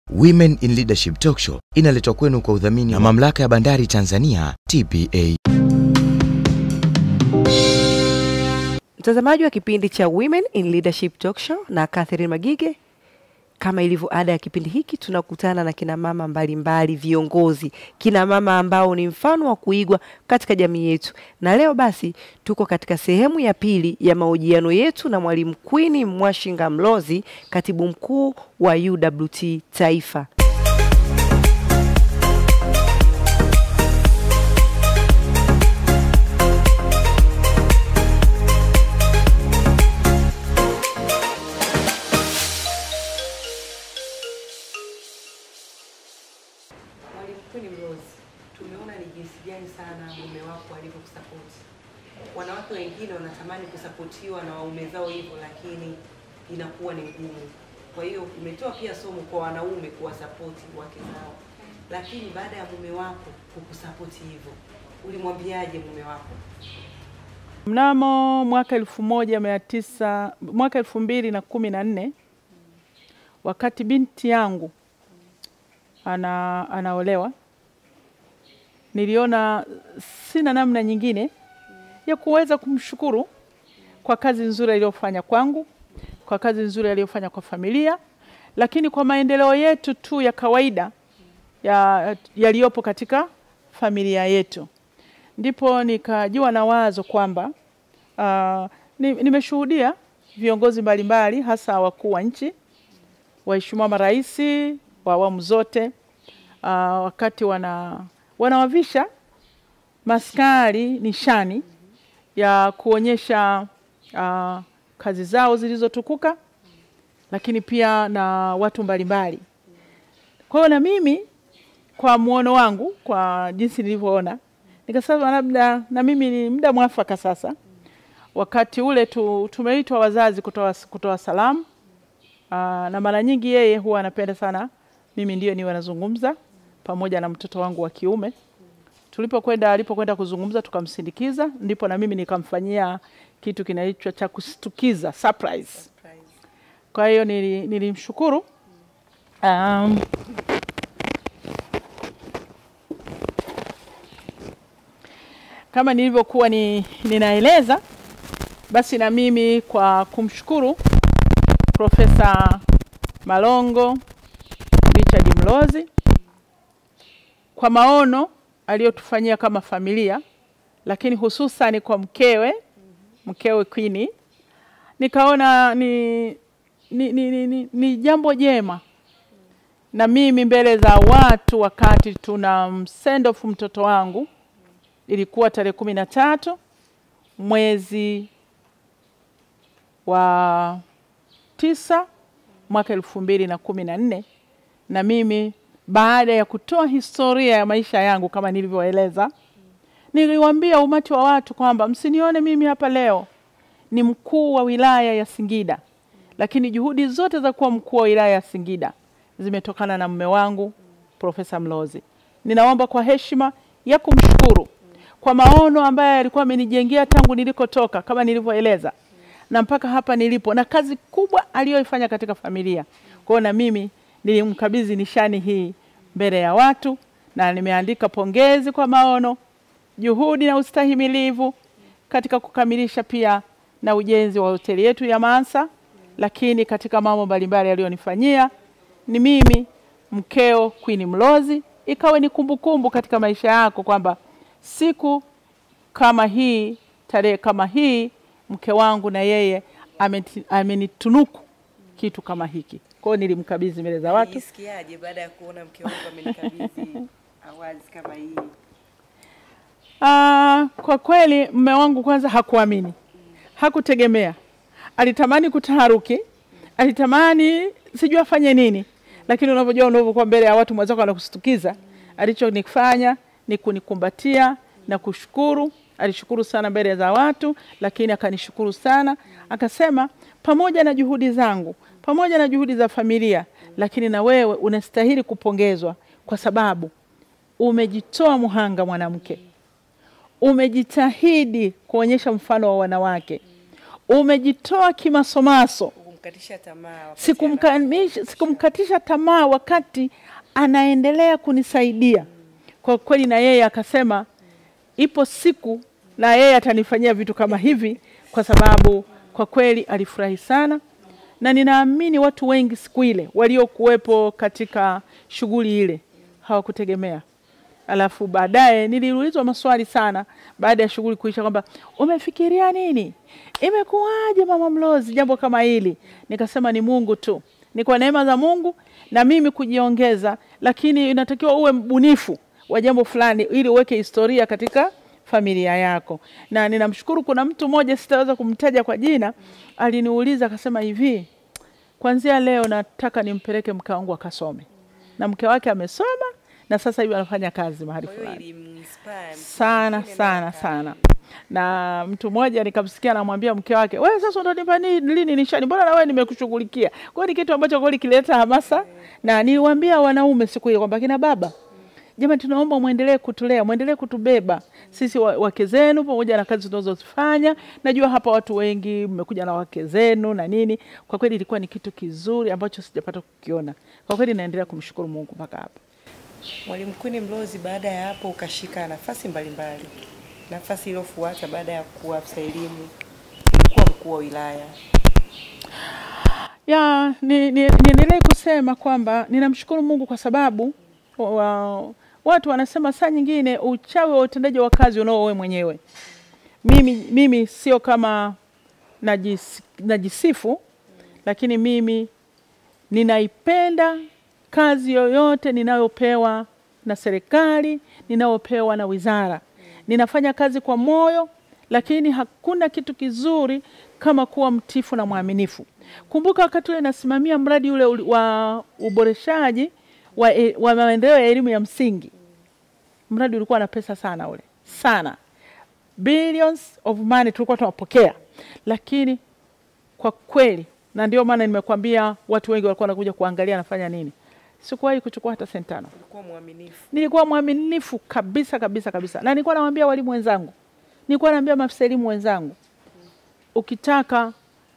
Women in Leadership Talk Show inaletwa kwenu kwa udhamini na Mamlaka ya Bandari Tanzania TPA. Mtazamaji wa kipindi cha Women in Leadership Talk Show na Catherine Magige, kama ilivyo ada ya kipindi hiki, tunakutana na kina mama mbalimbali, viongozi, kina mama ambao ni mfano wa kuigwa katika jamii yetu. Na leo basi tuko katika sehemu ya pili ya mahojiano yetu na Mwalimu Queen Mwashinga Mlozi, katibu mkuu wa UWT Taifa. Mwalimu Queen Mlozi, tumeona ni jinsi gani sana mume wako alivyokusapoti. Wanawake wengine wanatamani kusapotiwa na waume zao hivyo, lakini inakuwa ni ngumu. Kwa hiyo umetoa pia somo kwa wanaume kuwasapoti wake zao, lakini baada ya mume wako kukusapoti hivyo, ulimwambiaje mume wako? Mnamo mwaka elfu moja mia tisa mwaka elfu mbili na kumi na nne wakati binti yangu ana, anaolewa niliona sina namna nyingine ya kuweza kumshukuru kwa kazi nzuri aliyofanya kwangu, kwa kazi nzuri aliyofanya kwa familia, lakini kwa maendeleo yetu tu ya kawaida ya yaliyopo katika familia yetu. Ndipo nikajua na wazo kwamba uh, ni, nimeshuhudia viongozi mbalimbali hasa wakuu wa nchi, waheshimiwa marais wa awamu zote uh, wakati wana wanawavisha maskari nishani ya kuonyesha uh, kazi zao zilizotukuka, lakini pia na watu mbalimbali. Kwa hiyo na mimi kwa muono wangu, kwa jinsi nilivyoona, nikasema labda na mimi ni muda mwafaka sasa. Wakati ule tu, tumeitwa wazazi kutoa, kutoa salamu Aa, na mara nyingi yeye huwa anapenda sana mimi ndiyo niwe nazungumza pamoja na mtoto wangu wa kiume. Tulipokwenda alipokwenda kuzungumza tukamsindikiza, ndipo na mimi nikamfanyia kitu kinaitwa cha kustukiza surprise. Kwa hiyo nili- nilimshukuru um, kama nilivyokuwa ni, ninaeleza basi na mimi kwa kumshukuru Profesa Malongo Richard Mlozi kwa maono aliyotufanyia kama familia, lakini hususan kwa mkewe mkewe Queen, nikaona ni, ni, ni, ni, ni, ni jambo jema na mimi mbele za watu, wakati tuna msend off mtoto wangu, ilikuwa tarehe kumi na tatu mwezi wa tisa mwaka elfu mbili na kumi na nne na mimi baada ya kutoa historia ya maisha yangu kama nilivyoeleza, niliwaambia umati wa watu kwamba msinione mimi hapa leo ni mkuu wa wilaya ya Singida, lakini juhudi zote za kuwa mkuu wa wilaya ya Singida zimetokana na mume wangu Profesa Mlozi. Ninaomba kwa heshima ya kumshukuru kwa maono ambayo alikuwa amenijengea tangu nilikotoka kama nilivyoeleza na mpaka hapa nilipo na kazi kubwa aliyoifanya katika familia. Kwa hiyo na mimi nilimkabidhi nishani hii mbele ya watu na nimeandika pongezi kwa maono, juhudi na ustahimilivu katika kukamilisha pia na ujenzi wa hoteli yetu ya Mansa, lakini katika mambo mbalimbali aliyonifanyia ni mimi mkeo Queen Mlozi, ikawe ni kumbukumbu katika maisha yako kwamba siku kama hii, tarehe kama hii mke wangu na yeye ameti- amenitunuku kitu kama hiki. Kwa hiyo nilimkabidhi mbele za watu. Jisikiaje baada ya kuona mke wangu amenikabidhi awards kama hii? Ah, kwa kweli mme wangu kwanza hakuamini, hakutegemea, alitamani kutaharuki, alitamani sijui afanye nini, lakini unavyojua unavyokuwa mbele ya watu mwenzako anakustukiza, alichonifanya ni kunikumbatia na kushukuru. Alishukuru sana mbele za watu, lakini akanishukuru sana, akasema pamoja na juhudi zangu, pamoja na juhudi za familia, lakini na wewe unastahili kupongezwa kwa sababu umejitoa muhanga mwanamke, umejitahidi kuonyesha mfano wa wanawake, umejitoa kimasomaso Hukumkatisha tamaa wakati sikumkamisha sikumkatisha tamaa wakati anaendelea kunisaidia kwa kweli, na yeye akasema ipo siku na yeye atanifanyia vitu kama hivi, kwa sababu kwa kweli alifurahi sana, na ninaamini watu wengi siku ile waliokuwepo katika shughuli ile hawakutegemea. Alafu baadaye niliulizwa maswali sana baada ya shughuli kuisha, kwamba umefikiria nini, imekuwaje mama Mlozi jambo kama hili? Nikasema ni Mungu tu, ni kwa neema za Mungu na mimi kujiongeza, lakini inatakiwa uwe mbunifu wa jambo fulani ili uweke historia katika familia yako. Na ninamshukuru, kuna mtu mmoja sitaweza kumtaja kwa jina, aliniuliza akasema hivi, kwanzia leo nataka nimpeleke mke wangu akasome, na mke wake amesoma na sasa hivi anafanya kazi mahali Kwa hiyo fulani ilimwinspire mtu sana mwingine sana na- sana. Na mtu mmoja nikamsikia anamwambia mke wake, wewe sasa unanipa ni- lini nishani? Mbona na wewe nimekushughulikia? Kwa hiyo ni kitu ambacho kweli kileta hamasa, na niliwaambia wanaume siku hiyo kwamba kina baba Jamani, tunaomba mwendelee kutulea, mwendelee kutubeba sisi wa- wake zenu, pamoja na kazi tunazozifanya. Najua hapa watu wengi mmekuja na wake zenu na nini. Kwa kweli ilikuwa ni kitu kizuri ambacho sijapata kukiona. Kwa kweli naendelea kumshukuru Mungu mpaka hapa. Mwalimu Queen Mlozi, baada ya hapo ukashika nafasi mbalimbali. Nafasi iliyofuata baada ya kuwa afisa elimu ilikuwa mkuu wa wilaya. ya ni, ni, niendelee kusema kwamba ninamshukuru Mungu kwa sababu wa, watu wanasema saa nyingine uchawi wa utendaji wa kazi unao wewe mwenyewe. Mimi, mimi sio kama najis, najisifu, lakini mimi ninaipenda kazi yoyote ninayopewa na serikali, ninayopewa na wizara. Ninafanya kazi kwa moyo, lakini hakuna kitu kizuri kama kuwa mtifu na mwaminifu. Kumbuka wakati ule nasimamia mradi ule uli- wa uboreshaji wa, e- wa maendeleo ya elimu ya msingi, mradi ulikuwa na pesa sana ule sana, billions of money tulikuwa tunapokea, lakini kwa kweli, na ndio maana nimekwambia watu wengi walikuwa wanakuja kuangalia nafanya nini. Sikuwahi kuchukua hata senti tano. Ulikuwa mwaminifu. Nilikuwa mwaminifu kabisa kabisa kabisa, na nilikuwa nawaambia walimu wenzangu, nilikuwa naambia maafisa elimu wenzangu, ukitaka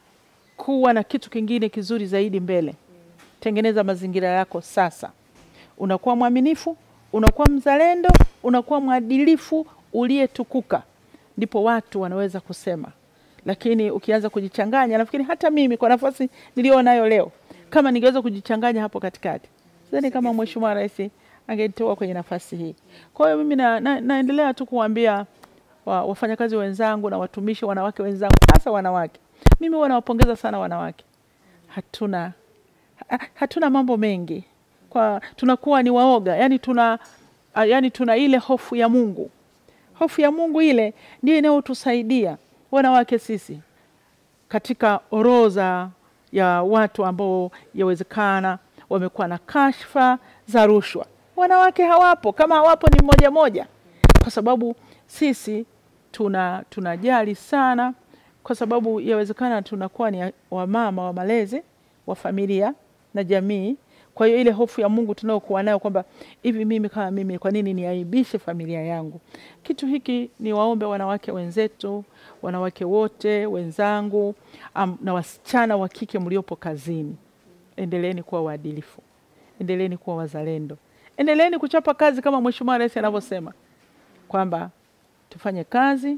kuwa na kitu kingine kizuri zaidi mbele, tengeneza mazingira yako sasa. Unakuwa mwaminifu, unakuwa mzalendo, unakuwa mwadilifu uliyetukuka, ndipo watu wanaweza kusema. Lakini ukianza kujichanganya, nafikiri hata mimi kwa nafasi niliyo nayo leo, kama ningeweza kujichanganya hapo katikati, sidhani kama Mheshimiwa Rais angenitoa kwenye nafasi hii. Kwa hiyo mimi na, na, naendelea tu kuwaambia wa, wafanyakazi wenzangu na watumishi wanawake wenzangu, hasa wanawake, mimi huwa nawapongeza sana wanawake. Hatuna ha- hatuna mambo mengi kwa tunakuwa ni waoga, yani tuna ah, yani tuna ile hofu ya Mungu. Hofu ya Mungu ile ndio inayotusaidia wanawake sisi katika orodha ya watu ambao yawezekana wamekuwa na kashfa za rushwa. Wanawake hawapo, kama hawapo ni mmoja moja, kwa sababu sisi tuna tunajali sana, kwa sababu yawezekana tunakuwa ni wamama wa malezi wa familia na jamii. Kwa hiyo ile hofu ya Mungu tunayokuwa nayo kwamba hivi mimi kama mimi, kwa nini niaibishe familia yangu? Kitu hiki ni waombe wanawake wenzetu, wanawake wote wenzangu, am, na wasichana wa kike mliopo kazini, endeleeni kuwa waadilifu, endeleeni kuwa wazalendo, endeleeni kuchapa kazi kama Mheshimiwa Rais anavyosema kwamba tufanye kazi,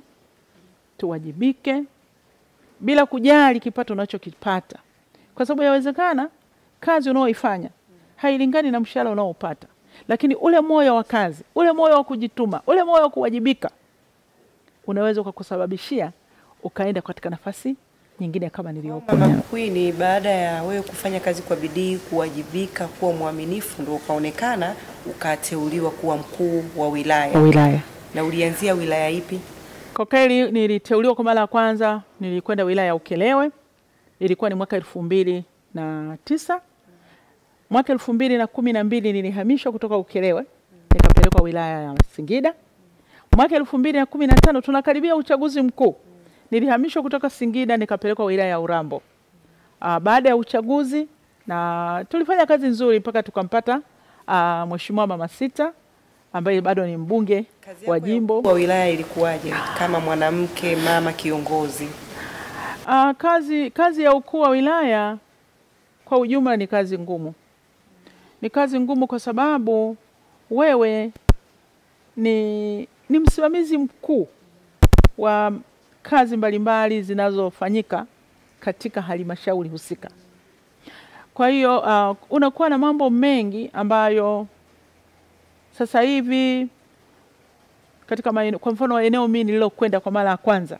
tuwajibike bila kujali kipato unachokipata, kwa sababu yawezekana kazi unaoifanya hailingani na mshahara unaopata, lakini ule moyo wa kazi, ule moyo wa kujituma, ule moyo wa kuwajibika unaweza ukakusababishia ukaenda katika nafasi nyingine kama niliyopo. Mama Queen, baada ya wewe kufanya kazi kwa bidii, kuwajibika, kuwa mwaminifu, ndio ukaonekana ukateuliwa kuwa mkuu wa wilaya. wilaya Na ulianzia wilaya ipi? Kwa kweli niliteuliwa kwa mara ya kwanza, nilikwenda wilaya ya Ukelewe, ilikuwa ni mwaka elfu mbili na tisa. Mwaka elfu mbili na kumi na mbili nilihamishwa kutoka Ukelewe nikapelekwa wilaya ya Singida. Mwaka elfu mbili na kumi na tano tunakaribia uchaguzi mkuu, nilihamishwa kutoka Singida nikapelekwa wilaya ya Urambo. Uh, baada ya uchaguzi na tulifanya kazi nzuri mpaka tukampata uh, Mheshimiwa Mama Sita ambaye bado ni mbunge Kazi wa yako ya jimbo. mkuu wa wilaya ilikuwaje kama mwanamke mama kiongozi? Ah, kazi, kazi ya ukuu wa wilaya kwa ujumla ni kazi ngumu. Ni kazi ngumu kwa sababu wewe ni, ni msimamizi mkuu wa kazi mbalimbali zinazofanyika katika halmashauri husika. Kwa hiyo uh, unakuwa na mambo mengi ambayo sasa hivi katika maeneo, kwa mfano eneo mimi nililokwenda kwa mara ya kwanza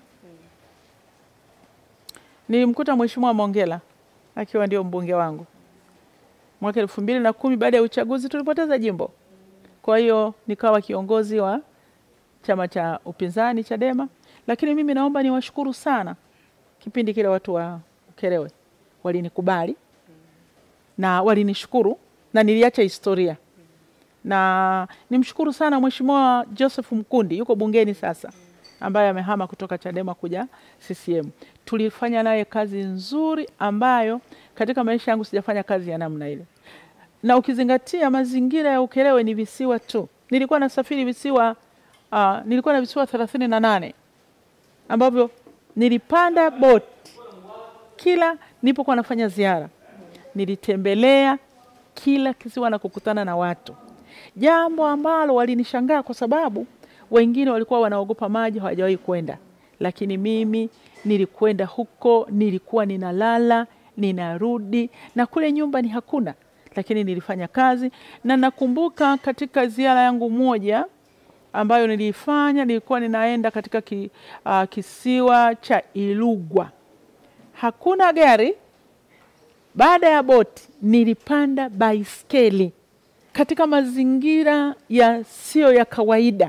nilimkuta Mheshimiwa Mongela akiwa ndio mbunge wangu mwaka elfu mbili na kumi. Baada ya uchaguzi tulipoteza jimbo, kwa hiyo nikawa kiongozi wa chama cha upinzani Chadema, lakini mimi naomba niwashukuru sana kipindi kile watu wa Ukerewe walinikubali na walinishukuru na niliacha historia, na nimshukuru sana Mheshimiwa Joseph Mkundi yuko bungeni sasa, ambaye amehama kutoka Chadema kuja CCM. Tulifanya naye kazi nzuri ambayo katika maisha yangu sijafanya kazi ya namna ile, na ukizingatia mazingira ya Ukerewe ni visiwa tu. Nilikuwa nasafiri visiwa uh, nilikuwa na visiwa thelathini na nane ambavyo nilipanda boti kila nilipokuwa nafanya ziara, nilitembelea kila kisiwa na kukutana na watu, jambo ambalo walinishangaa kwa sababu wengine walikuwa wanaogopa maji, hawajawahi kwenda, lakini mimi nilikwenda huko, nilikuwa ninalala, ninarudi, na kule nyumbani hakuna, lakini nilifanya kazi. Na nakumbuka katika ziara yangu moja ambayo niliifanya, nilikuwa ninaenda katika ki, uh, kisiwa cha Ilugwa, hakuna gari. Baada ya boti, nilipanda baiskeli katika mazingira yasiyo ya kawaida,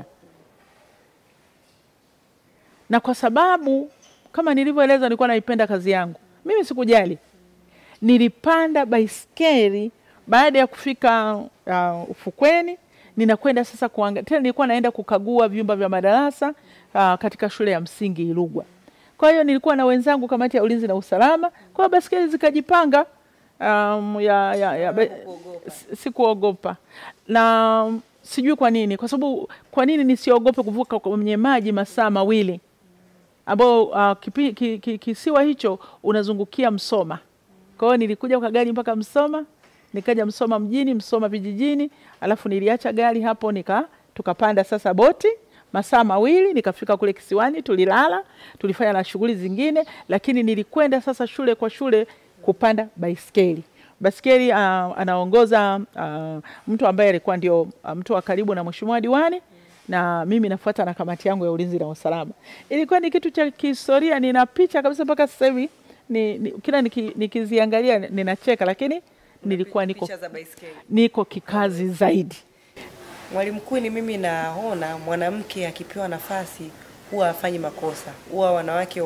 na kwa sababu kama nilivyoeleza, nilikuwa naipenda kazi yangu, mimi sikujali, nilipanda baiskeli. Baada ya kufika uh, ufukweni, ninakwenda sasa kuangalia tena, nilikuwa naenda kukagua vyumba vya madarasa uh, katika shule ya msingi Ilugwa. Kwa hiyo nilikuwa na wenzangu kamati ya ulinzi na usalama, kwa hiyo baskeli zikajipanga. Um, ya, ya, ya, be- si- sikuogopa na sijui kwa nini, kwa sababu kwa nini nisiogope kuvuka kwenye maji masaa mawili ambao uh, kipi- ki- ki- kisiwa hicho unazungukia Msoma. Kwa hiyo nilikuja kwa gari mpaka Msoma, nikaja Msoma mjini, Msoma vijijini, alafu niliacha gari hapo nika tukapanda sasa boti masaa mawili, nikafika kule kisiwani, tulilala, tulifanya na shughuli zingine, lakini nilikwenda sasa shule kwa shule kupanda baiskeli. Baiskeli uh, anaongoza uh, mtu ambaye alikuwa ndio uh, mtu wa karibu na mheshimiwa diwani na mimi nafuata na kamati yangu ya ulinzi na usalama. Ilikuwa ni kitu cha kihistoria, nina picha kabisa mpaka sasa hivi ni, ni, kila niki, nikiziangalia ninacheka, lakini nilikuwa niko, Picha za baiskeli. niko kikazi zaidi. Mwalimu mkuu, ni mimi naona mwanamke akipewa nafasi huwa hafanyi makosa, huwa wanawake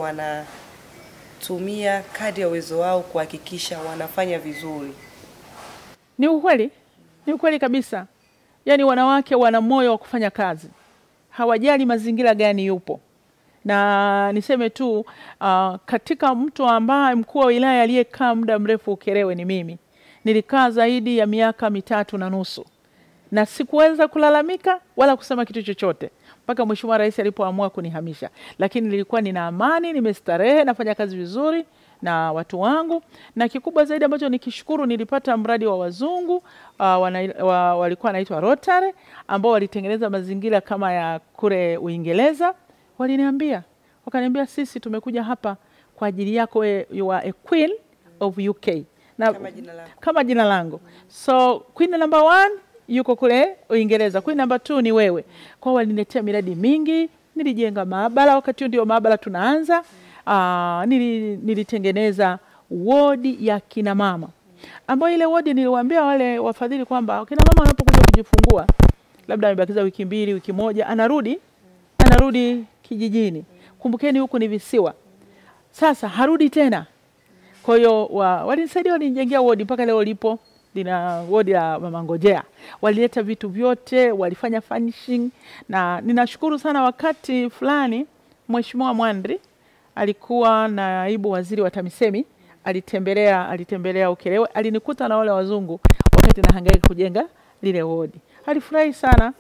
wanatumia kadri ya uwezo wao kuhakikisha wanafanya vizuri. Ni ukweli, ni ukweli kabisa. Yaani wanawake wana moyo wa kufanya kazi, hawajali mazingira gani yupo. Na niseme tu uh, katika mtu ambaye mkuu wa wilaya aliyekaa muda mrefu Ukerewe ni mimi. Nilikaa zaidi ya miaka mitatu na nusu na sikuweza kulalamika wala kusema kitu chochote mpaka Mheshimiwa Rais alipoamua kunihamisha, lakini nilikuwa nina amani, nimestarehe, nafanya kazi vizuri na watu wangu, na kikubwa zaidi ambacho nikishukuru, nilipata mradi wa wazungu uh, wana, wa, walikuwa wanaitwa Rotary ambao walitengeneza mazingira kama ya kule Uingereza. Waliniambia, wakaniambia, sisi tumekuja hapa kwa ajili yako, we, you are a queen of UK na Kama jina lako. kama jina langu. So queen number one yuko kule Uingereza, queen number two ni wewe. Kwa hiyo waliniletea miradi mingi, nilijenga maabara, wakati huo ndio maabara tunaanza. Aa, nili, nilitengeneza wodi ya kina mama ambayo ile wodi niliwaambia wale wafadhili kwamba kina mama wanapokuja kujifungua, labda amebakiza wiki mbili, wiki moja, anarudi anarudi kijijini. Kumbukeni huku ni visiwa, sasa harudi tena kwa hiyo wa, walinisaidia walinijengea wodi mpaka leo lipo lina wodi la mama ngojea. Walileta vitu vyote, walifanya furnishing na ninashukuru sana. Wakati fulani Mheshimiwa Mwandri alikuwa naibu waziri wa TAMISEMI, alitembelea alitembelea Ukerewe, alinikuta na wale wazungu wakati nahangaika kujenga lile wodi. Alifurahi sana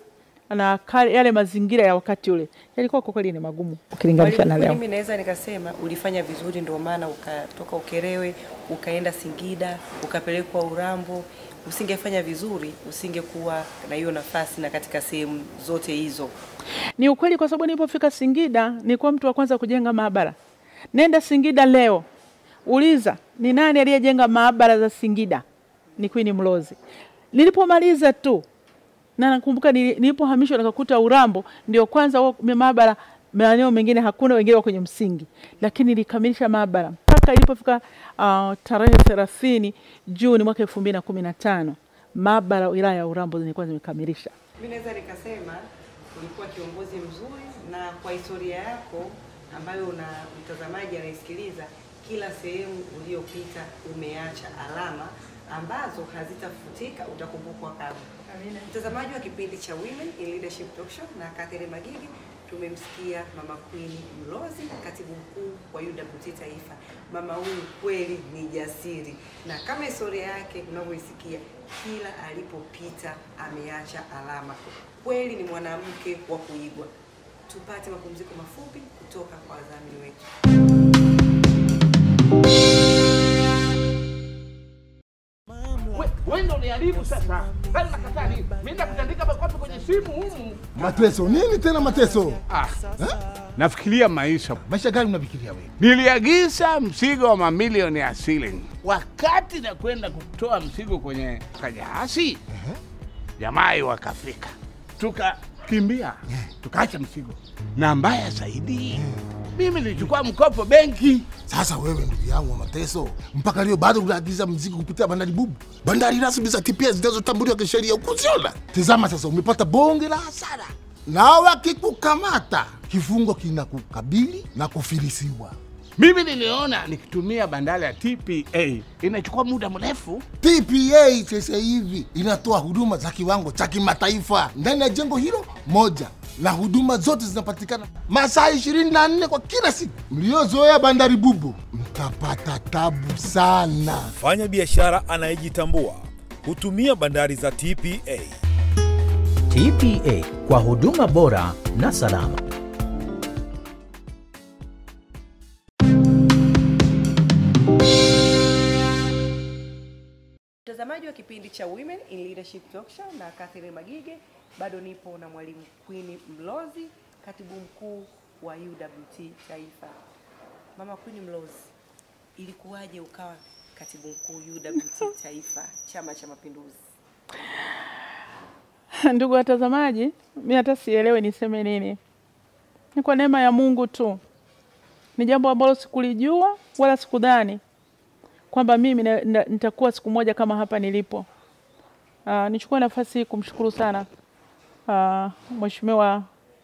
na kale, yale mazingira ya wakati ule yalikuwa kwa kweli ni magumu ukilinganisha na leo. Mimi naweza nikasema ulifanya vizuri, ndio maana ukatoka Ukerewe ukaenda Singida ukapelekwa Urambo. Usingefanya vizuri, usingekuwa na hiyo nafasi na katika sehemu zote hizo. Ni ukweli kwa sababu nilipofika Singida nilikuwa mtu wa kwanza kujenga maabara. Nenda Singida leo, uliza ni nani aliyejenga maabara za Singida? Ni Queen Mlozi. Nilipomaliza tu na nakumbuka nili- nilipohamishwa nikakuta Urambo ndio kwanza huo maabara, maeneo mengine hakuna, wengine wa kwenye msingi, lakini nilikamilisha maabara mpaka ilipofika uh, tarehe thelathini Juni mwaka elfu mbili na kumi na tano maabara wilaya ya Urambo zilikuwa zimekamilisha. Mimi naweza nikasema ulikuwa kiongozi mzuri, na kwa historia yako ambayo una mtazamaji anaisikiliza, kila sehemu uliyopita umeacha alama ambazo hazitafutika, utakumbukwa kama. Mtazamaji wa kipindi cha Women in Leadership Talk Show na Catherine Magigi, tumemsikia Mama Queen Mlozi, katibu mkuu wa UWT Taifa. Mama huyu kweli ni jasiri, na kama historia yake unavyoisikia, kila alipopita ameacha alama. Kweli ni mwanamke wa kuigwa. Tupate mapumziko mafupi kutoka kwa wadhamini wetu. Wewe ndio uniharibu sasa. Sasa nakataa nini? Mimi nakutandika makofi kwenye simu humu. Mateso nini tena mateso? Ah. Nafikiria maisha. Maisha gani unafikiria wewe? Niliagiza mzigo wa mamilioni ya shilling. Wakati nakwenda kutoa mzigo kwenye kajahasi, jamaa wakafika, tukakimbia, tukaacha mzigo, na mbaya zaidi, mimi nilichukua mkopo benki. Sasa wewe ndugu yangu wa mateso, mpaka leo bado unaagiza mzigo kupitia bandari bubu, bandari rasmi za TPS zinazotambuliwa kisheria ukuziona. Tazama sasa, umepata bonge la hasara, na wakikukamata kifungo kinakukabili na kufilisiwa. Mimi niliona nikitumia bandari ya TPA inachukua muda mrefu. TPA sasa hivi inatoa huduma za kiwango cha kimataifa ndani ya jengo hilo moja, na huduma zote zinapatikana masaa 24 kwa kila siku. Mliozoea bandari bubu mtapata tabu sana. Mfanya biashara anayejitambua hutumia bandari za TPA. TPA kwa huduma bora na salama. Mtazamaji wa kipindi cha Women in Leadership Talk Show na Catherine Magige, bado nipo na mwalimu Queen Mlozi, katibu mkuu wa UWT Taifa. Mama Queen Mlozi, ilikuwaje ukawa katibu mkuu UWT Taifa, Chama cha Mapinduzi? Ndugu watazamaji, mi hata sielewe niseme nini. Ni kwa neema ya Mungu tu, ni jambo ambalo sikulijua wala sikudhani kwamba mimi na- na- nitakuwa siku moja kama hapa nilipo. Uh, nichukue nafasi hii kumshukuru sana uh, Mheshimiwa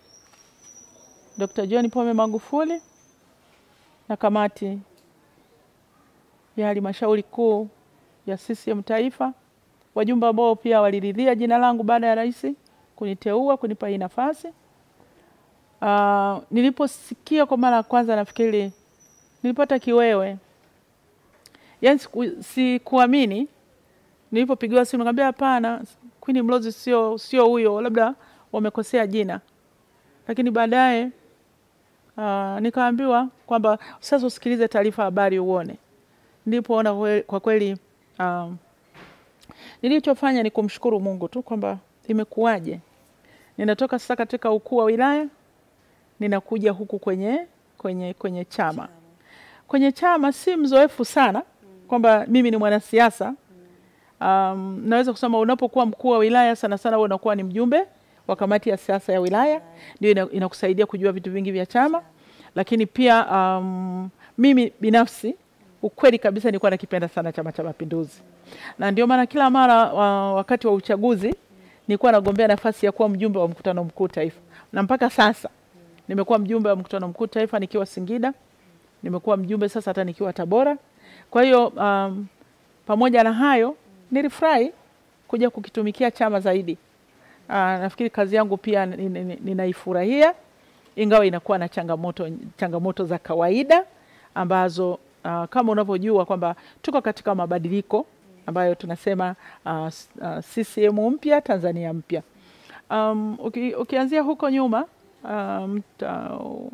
Dr. John Pombe Magufuli na kamati ya halmashauri kuu ya CCM Taifa, wajumbe ambao pia waliridhia jina langu baada ya rais kuniteua kunipa hii nafasi. Uh, niliposikia kwa mara ya kwanza nafikiri nilipata kiwewe, yaani siku- sikuamini. Nilipopigiwa simu nikamwambia hapana, Queen Mlozi sio sio huyo, labda wamekosea jina. Lakini baadaye uh, nikaambiwa kwamba sasa usikilize taarifa habari uone. Nilipoona kwe- kwa kweli um, nilichofanya ni kumshukuru Mungu tu kwamba imekuwaje, ninatoka sasa katika ukuu wa wilaya ninakuja huku kwenye kwenye kwenye chama. Kwenye chama si mzoefu sana kwamba mimi ni mwanasiasa. Um, naweza kusema unapokuwa mkuu wa wilaya sana sana wewe unakuwa ni mjumbe wa kamati ya siasa ya wilaya, ndio ina- inakusaidia kujua vitu vingi vya chama, lakini pia um, mimi binafsi ukweli kabisa nilikuwa nakipenda sana Chama cha Mapinduzi, na ndio maana kila mara wa, wakati wa uchaguzi nilikuwa nagombea nafasi ya kuwa mjumbe wa mkutano mkuu taifa, na mpaka sasa nimekuwa mjumbe wa mkutano mkuu taifa nikiwa Singida, nimekuwa mjumbe sasa hata nikiwa Tabora. Kwa hiyo um, pamoja na hayo nilifurahi kuja kukitumikia chama zaidi. Uh, nafikiri kazi yangu pia ni- ni- ni- ninaifurahia ingawa inakuwa na changamoto, changamoto za kawaida ambazo uh, kama unavyojua kwamba tuko katika mabadiliko ambayo tunasema uh, s- uh, CCM mpya Tanzania mpya. Um, uki, ukianzia huko nyuma um, ta,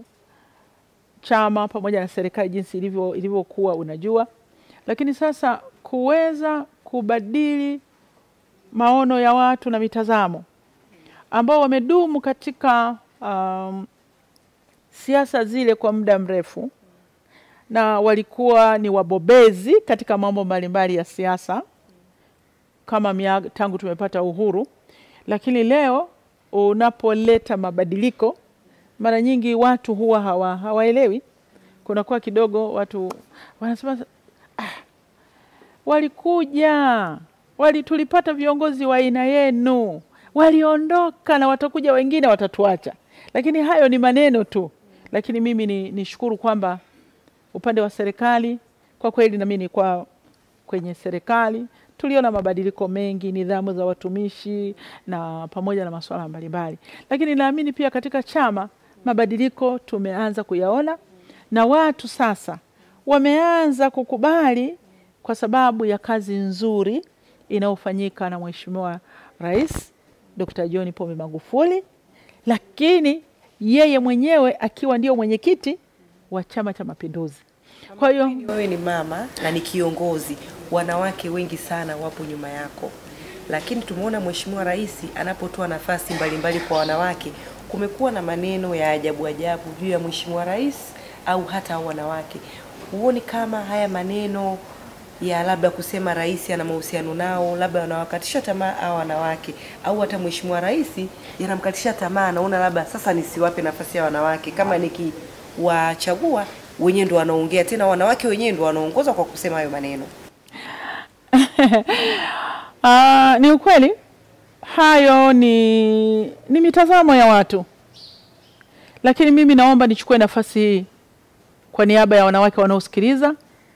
chama pamoja na serikali jinsi ilivyo ilivyokuwa unajua, lakini sasa kuweza kubadili maono ya watu na mitazamo ambao wamedumu katika um, siasa zile kwa muda mrefu na walikuwa ni wabobezi katika mambo mbalimbali ya siasa kama miaka, tangu tumepata uhuru, lakini leo unapoleta mabadiliko mara nyingi watu huwa hawa, hawaelewi. Kunakuwa kidogo watu wanasema ah, walikuja wali, tulipata viongozi wa aina yenu, waliondoka na watakuja wengine watatuacha. Lakini hayo ni maneno tu, lakini mimi ni nishukuru kwamba upande wa serikali kwa kweli, na mimi kwa kwenye serikali tuliona mabadiliko mengi, nidhamu za watumishi na pamoja na masuala mbalimbali, lakini naamini pia katika chama mabadiliko tumeanza kuyaona na watu sasa wameanza kukubali kwa sababu ya kazi nzuri inayofanyika na Mheshimiwa Rais Dr. John Pombe Magufuli, lakini yeye mwenyewe akiwa ndio mwenyekiti wa Chama cha Mapinduzi. Kwa hiyo wewe ni mama na ni kiongozi, wanawake wengi sana wapo nyuma yako, lakini tumeona Mheshimiwa Rais anapotoa nafasi mbalimbali kwa wanawake, kumekuwa na maneno ya ajabu ajabu juu ya Mheshimiwa Rais au hata hao wanawake. Huoni kama haya maneno ya labda kusema rais ana mahusiano nao, labda wanawakatisha tamaa hao wanawake, au hata Mheshimiwa Rais yanamkatisha tamaa, naona labda sasa nisiwape nafasi ya wanawake, kama nikiwachagua wenyewe ndo wanaongea tena, wanawake wenyewe ndo wanaongoza kwa kusema hayo maneno. Uh, ni ukweli hayo ni, ni mitazamo ya watu, lakini mimi naomba nichukue nafasi hii kwa niaba ya wanawake wanaosikiliza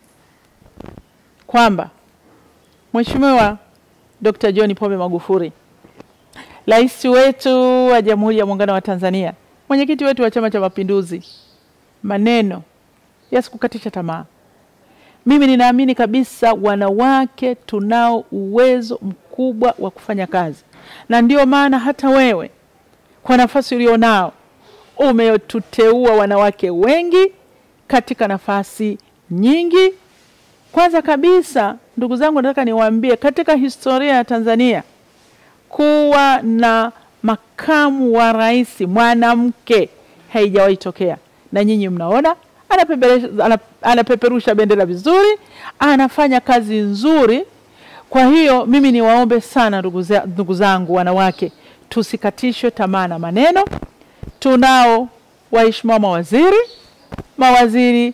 kwamba Mheshimiwa Dr. John Pombe Magufuli, rais wetu wa Jamhuri ya Muungano wa Tanzania, mwenyekiti wetu wa Chama cha Mapinduzi, maneno yasikukatisha tamaa. Mimi ninaamini kabisa wanawake tunao uwezo mkubwa wa kufanya kazi, na ndio maana hata wewe kwa nafasi ulionao umetuteua wanawake wengi katika nafasi nyingi. Kwanza kabisa, ndugu zangu, nataka niwaambie katika historia ya Tanzania kuwa na makamu wa rais mwanamke haijawahi tokea, na nyinyi mnaona anapeperusha, anapeperusha bendera vizuri, anafanya kazi nzuri. Kwa hiyo mimi niwaombe sana ndugu, za, ndugu zangu wanawake, tusikatishwe tamaa na maneno. Tunao waheshimiwa mawaziri, mawaziri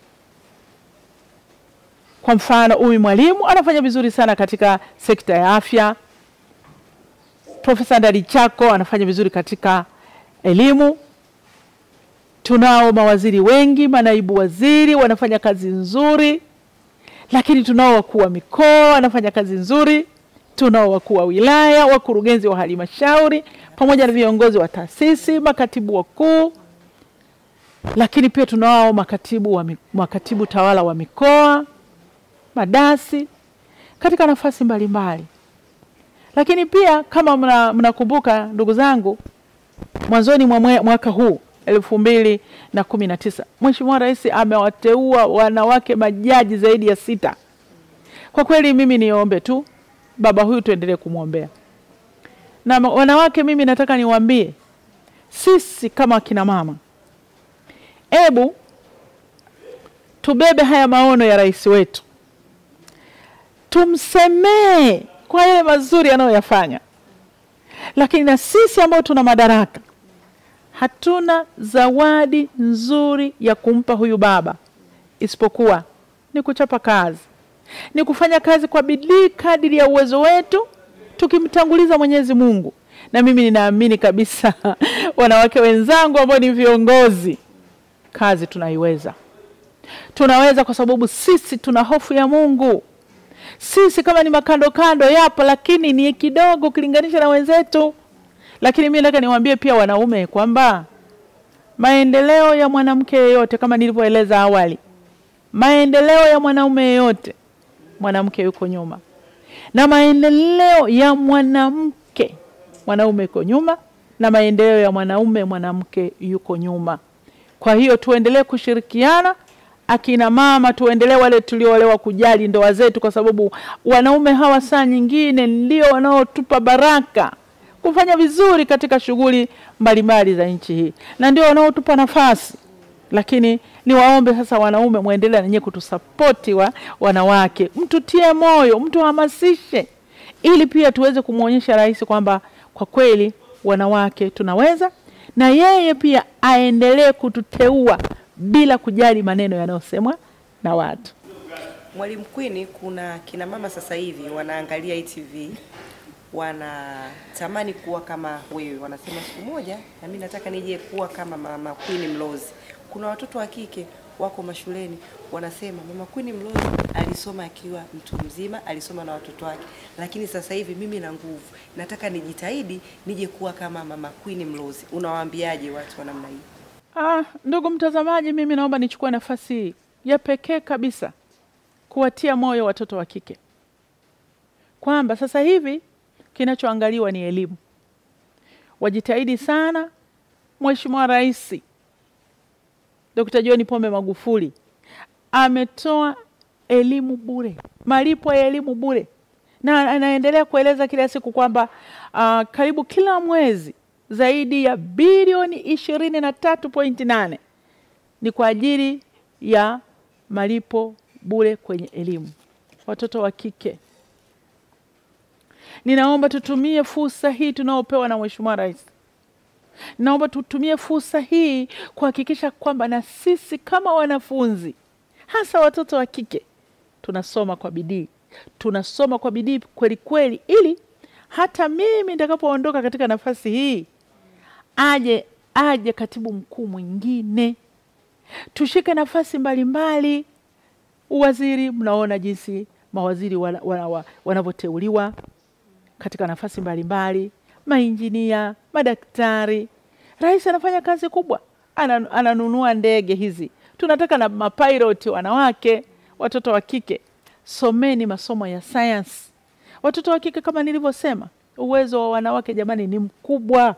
kwa mfano Umi Mwalimu anafanya vizuri sana katika sekta ya afya. Profesa Ndalichako anafanya vizuri katika elimu. Tunao mawaziri wengi, manaibu waziri wanafanya kazi nzuri, lakini tunao wakuu wa mikoa wanafanya kazi nzuri. Tunao wakuu wa wilaya, wakurugenzi wa halmashauri, pamoja na viongozi wa taasisi, makatibu wakuu, lakini pia tunao makatibu, wa, makatibu tawala wa mikoa madasi katika nafasi mbalimbali. Lakini pia kama mnakumbuka, ndugu zangu, mwanzoni mwa mwaka huu elfu mbili na kumi na tisa Mheshimiwa Rais amewateua wanawake majaji zaidi ya sita. Kwa kweli mimi niombe tu baba huyu tuendelee kumwombea na wanawake. Mimi nataka niwaambie sisi kama akina mama, ebu tubebe haya maono ya rais wetu tumsemee kwa yale mazuri anayoyafanya, lakini na sisi ambao tuna madaraka hatuna zawadi nzuri ya kumpa huyu baba isipokuwa ni kuchapa kazi, ni kufanya kazi kwa bidii kadiri ya uwezo wetu, tukimtanguliza Mwenyezi Mungu. Na mimi ninaamini kabisa wanawake wenzangu ambao ni viongozi, kazi tunaiweza, tunaweza kwa sababu sisi tuna hofu ya Mungu sisi kama ni makando kando yapo, lakini ni kidogo ukilinganisha na wenzetu. Lakini mimi nataka niwaambie pia wanaume kwamba maendeleo ya mwanamke yeyote, kama nilivyoeleza awali, maendeleo ya mwanaume yeyote, mwanamke yuko nyuma, na maendeleo ya mwanamke mwanaume yuko nyuma, na maendeleo ya mwanaume mwanamke yuko nyuma. Kwa hiyo tuendelee kushirikiana, akina mama tuendelee, wale tulioolewa kujali ndoa zetu, kwa sababu wanaume hawa saa nyingine ndio wanaotupa baraka kufanya vizuri katika shughuli mbalimbali za nchi hii, na ndio wanaotupa nafasi. Lakini niwaombe sasa, wanaume mwendelee nanyewe kutusapoti wa wanawake, mtutie moyo, mtuhamasishe, ili pia tuweze kumwonyesha rais kwamba kwa kweli wanawake tunaweza, na yeye pia aendelee kututeua bila kujali maneno yanayosemwa na watu. Mwalimu Queen, kuna kina mama sasa hivi wanaangalia ITV wanatamani kuwa kama wewe, wanasema siku moja na mimi nataka nije kuwa kama mama Queen Mlozi. Kuna watoto wa kike wako mashuleni wanasema mama Queen Mlozi alisoma akiwa mtu mzima, alisoma na watoto wake, lakini sasa hivi mimi na nguvu, nataka nijitahidi nije kuwa kama mama Queen Mlozi. Unawaambiaje watu wa namna hii? Ah, ndugu mtazamaji, mimi naomba nichukue nafasi hii ya pekee kabisa kuwatia moyo watoto wa kike kwamba sasa hivi kinachoangaliwa ni elimu. Wajitahidi sana. Mheshimiwa Rais Dr. John Pombe Magufuli ametoa elimu bure, malipo ya elimu bure, na anaendelea kueleza kila siku kwamba uh, karibu kila mwezi zaidi ya bilioni ishirini na tatu pointi nane ni kwa ajili ya malipo bure kwenye elimu. Watoto wa kike, ninaomba tutumie fursa hii tunaopewa na Mheshimiwa Rais. Naomba tutumie fursa hii kuhakikisha kwamba na sisi kama wanafunzi, hasa watoto wa kike, tunasoma kwa bidii, tunasoma kwa bidii kweli kweli, ili hata mimi nitakapoondoka katika nafasi hii aje aje katibu mkuu mwingine, tushike nafasi mbalimbali. Uwaziri, mnaona jinsi mawaziri wanavyoteuliwa wana, wana katika nafasi mbalimbali, mainjinia, madaktari. Rais anafanya kazi kubwa, Ana, ananunua ndege hizi. Tunataka na mapiloti wanawake, watoto wa kike. Someni masomo ya sayansi, watoto wa kike. Kama nilivyosema, uwezo wa wanawake jamani ni mkubwa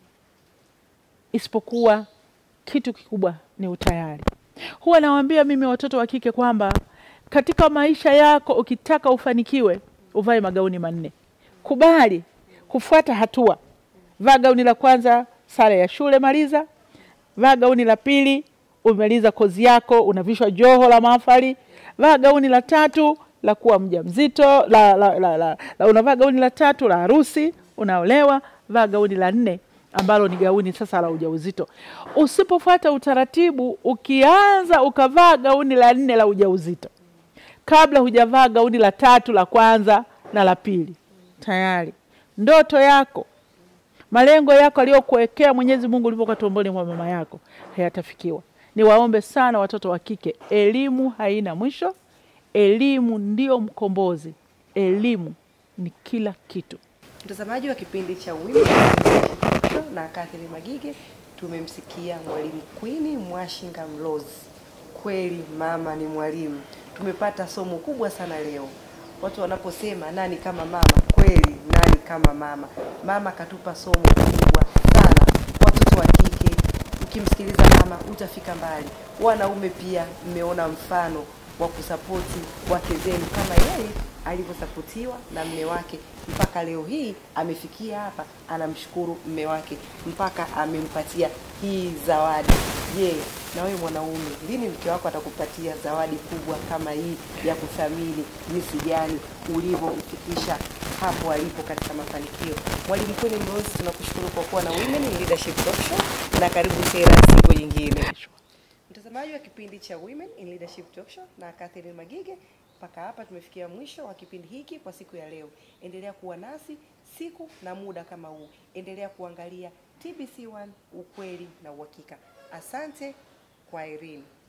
isipokuwa kitu kikubwa ni utayari. Huwa nawaambia mimi watoto wa kike kwamba katika maisha yako ukitaka ufanikiwe, uvae magauni manne. Kubali kufuata hatua. Vaa gauni la kwanza, sare ya shule, maliza. Vaa gauni la pili, umemaliza kozi yako, unavishwa joho la mahafali. Vaa gauni la tatu la kuwa mjamzito, la, la, la, la, la, unavaa gauni la tatu la harusi, unaolewa. Vaa gauni la nne ambalo ni gauni sasa la ujauzito. Usipofuata utaratibu, ukianza ukavaa gauni la nne la ujauzito kabla hujavaa gauni la tatu la kwanza na la pili, tayari ndoto yako, malengo yako aliyokuwekea Mwenyezi Mungu ulipokuwa tumboni mwa mama yako hayatafikiwa. Niwaombe sana watoto wa kike, elimu haina mwisho. Elimu ndio mkombozi, elimu ni kila kitu. Mtazamaji wa kipindi cha Women na Catherine Magige, tumemsikia mwalimu Queen Mwashinga Mlozi. Kweli mama ni mwalimu. Tumepata somo kubwa sana leo. Watu wanaposema nani kama mama, kweli nani kama mama. Mama katupa somo kubwa sana. Watoto wa kike, ukimsikiliza mama utafika mbali. Wanaume pia mmeona mfano wa kusapoti wake zenu kama yeye alivyosapotiwa na mme wake mpaka leo hii amefikia hapa, anamshukuru mme wake mpaka amempatia hii zawadi. Je, na wewe mwanaume, lini mke wako atakupatia zawadi kubwa kama hii ya kuthamini jinsi gani ulivyomfikisha hapo alipo katika mafanikio? Mwalimu Queen Mlozi, tunakushukuru kwa kuwa na Women in Leadership Talk Show na karibu tena siku nyingine. Mtazamaji wa kipindi cha Women in Leadership Talk Show na Catherine Magige, mpaka hapa tumefikia mwisho wa kipindi hiki kwa siku ya leo. Endelea kuwa nasi siku na muda kama huu, endelea kuangalia TBC1 ukweli na uhakika. Asante, kwa Irene.